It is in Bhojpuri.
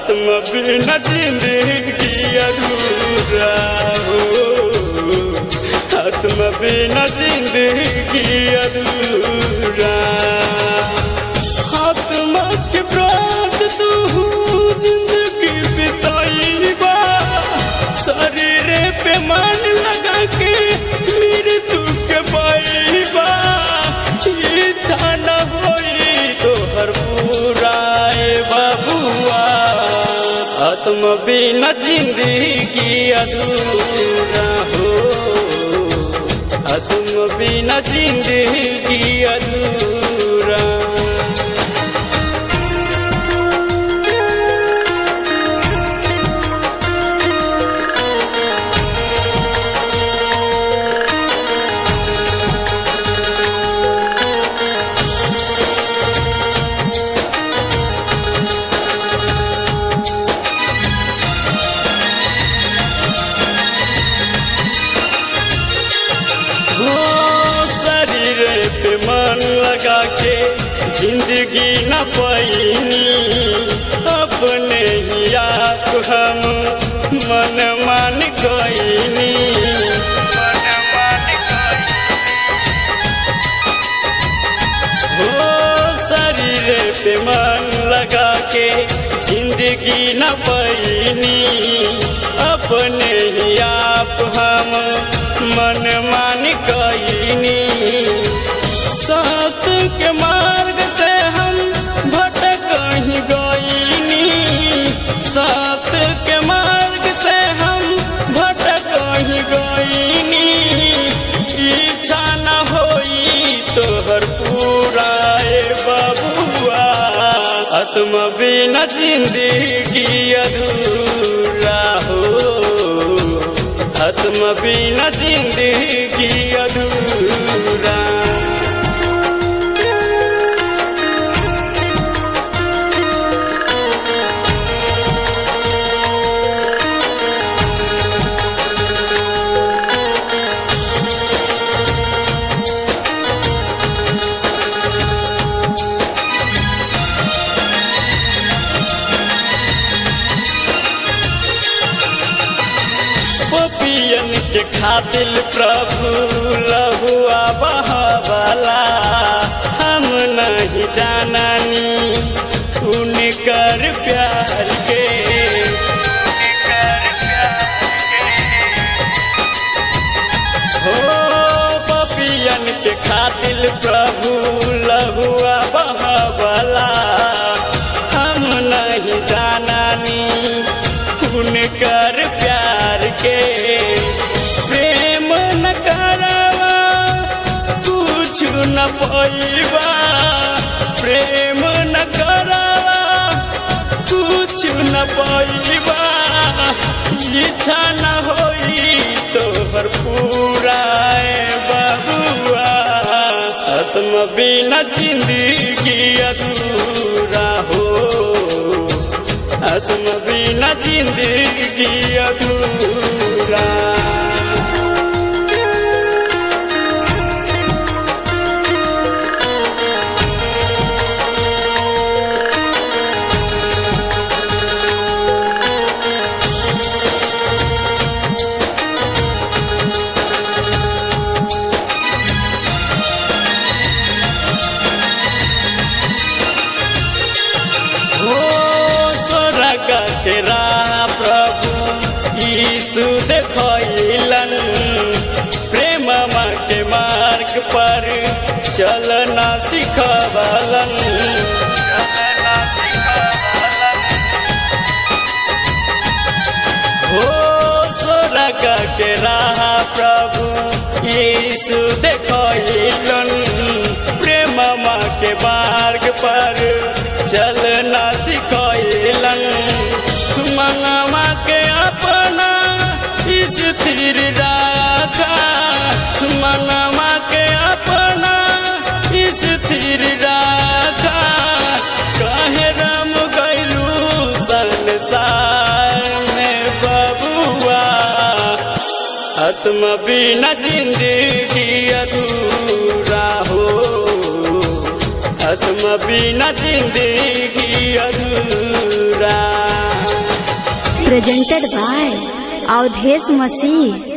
आत्म बिना जिंदगी अधूरा हो आत्म बिना जिंदगी अधूरा आत्मा के प्राण तू जिंदगी बिताईबा शरीर पे मन लगा के मृत्यु के पाईबा इच्छा न होई तोहर पूराए बबुआ आत्म बिना जिंदगी अधूरा हो आत्म बिना जिंदगी अधूरा हो शरीर पे मन लगा के जिंदगी न पैनी अपने ही आप हम मन मान गईनी हो शरीर पे मन लगा के जिंदगी न पैनी अपने ही आप हम मन मान गईनी सत के मार्ग से हम भटक ही गईनी सत के मार्ग से हम भटक ही गईनी इच्छा न होई तोहर पूराए बबुआ आत्मा बिना जिंदगी अधूरा हो आत्मा बिना जिंदगी अधूरा पपियन के खातिल प्रभु लहुआ बहवाला हम नहीं जाननी उनकर प्यार के हो पपियन के खातिल प्रभु लहुआ बहवाला हम नहीं जाननी उनकर प्यार के प्रेम न करवा कुछ न पैबा प्रेम न करवा कुछ न पैबा इच्छा न होई तोहर पूरा बबुआ आत्मा बिना जिंदगी अधूरा हो आत्मा बिना जिंदगी अधूरा हो स्वर्ग के राह प्रभु यीशु देखलन प्रेम के मार्ग पर चलना सिखवलन हो स्वर्ग के राह प्रभु यीशु देखलन प्रेम के मार्ग पर चलना सिखलन मनवा के अपना स्थिर राखा मनवा के अपना स्थिर राखा कहे राम गैलू संसार में बबुआ आत्मा बिना जिंदगी अधूरा हो आत्मा बिना जिंदगी अधूरा presented by Audhesh Masih.